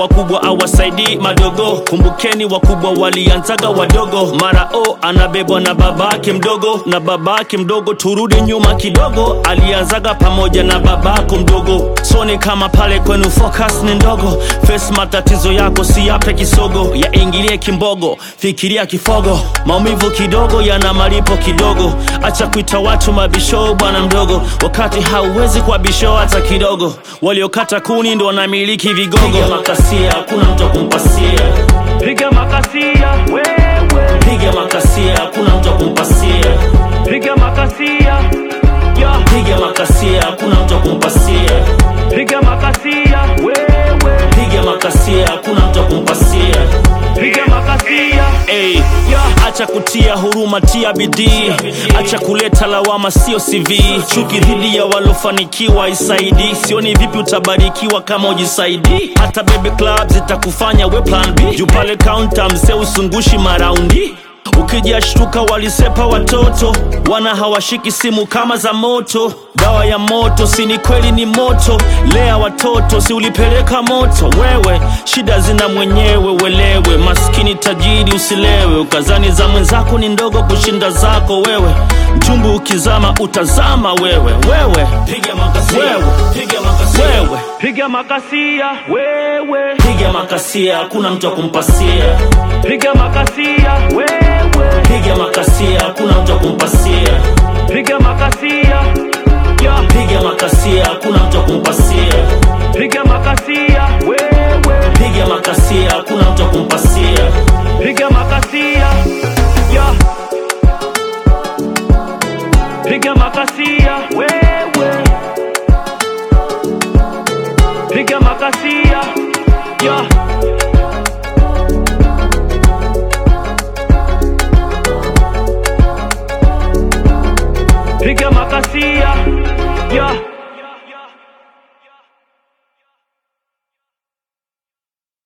wakubwa awasaidii madogo. Kumbukeni wakubwa walianzaga wadogo. Mara o anabebwa na babake mdogo, na babake mdogo. Turudi nyuma kidogo, alianzaga pamoja na babako mdogo. So ni kama pale kwenu focus ni ndogo. Face matatizo yako si yape kisogo, yaingilie kimbogo, fikiria kifogo. Maumivu kidogo yana malipo kidogo. Acha kuita watu mabisho bwana mdogo, wakati hauwezi kwa bisho hata kidogo. Waliokata kuni ndo wanamiliki vigogo. Piga makasia, hakuna mtu akumpasia. Piga makasia wewe, Piga makasia, hakuna mtu akumpasia. piga makasia ya, Piga makasia, hakuna mtu akumpasia. piga makasia wewe, Piga makasia, hakuna mtu akumpasia. piga makasia Hey, acha kutia huruma, tia bidii, acha kuleta lawama, sio CV. Chuki dhidi ya walofanikiwa isaidi, sioni vipi utabarikiwa kama ujisaidi. Hata baby club zitakufanya we plan B, juu pale counter mzee usungushi maraundi Ukijashtuka walisepa watoto, wana hawashiki simu kama za moto. Dawa ya moto si ni kweli ni moto, lea watoto si ulipeleka moto wewe. Shida zina mwenyewe welewe, maskini tajiri usilewe, ukazani za mwenzako ni ndogo kushinda zako wewe. Mchumbu ukizama utazama wewe, wewe piga makasia, wewe piga makasia, wewe piga makasia wewe, piga makasia, hakuna mtu akumpasia. piga makasia wewe, Piga makasia, hakuna mtu akumpasia. piga makasia ya, Piga makasia, hakuna mtu akumpasia. piga makasia wewe, Piga makasia, hakuna mtu akumpasia. piga makasia ya, piga makasia wewe, piga makasia ya. Piga makasia ya